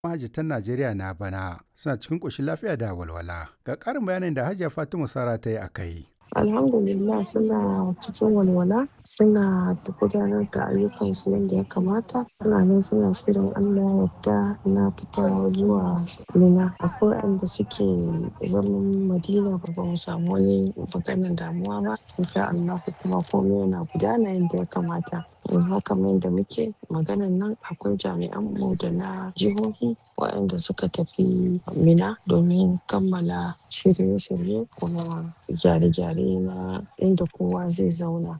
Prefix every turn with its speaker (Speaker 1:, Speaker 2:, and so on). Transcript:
Speaker 1: mahajjatan Najeriya na bana suna cikin ƙoshin lafiya da walwala. Ga ƙarin bayanin da Hajiya Fatima Sara ta yi a kai.
Speaker 2: alhamdulillah suna cikin walwala suna gudanar da ayyukansu yadda ya kamata suna nan suna shirin allah yadda na fita zuwa mina akwai waɗanda suke zaman madina ba ba mu samu wani maganar damuwa ba insha allah kuma komai yana gudana yadda ya kamata yanzu haka mai da muke maganan nan akwai jami'an mu da na jihohi waɗanda suka tafi mina domin kammala shirye-shirye kuma gyare-gyare na inda kowa zai zauna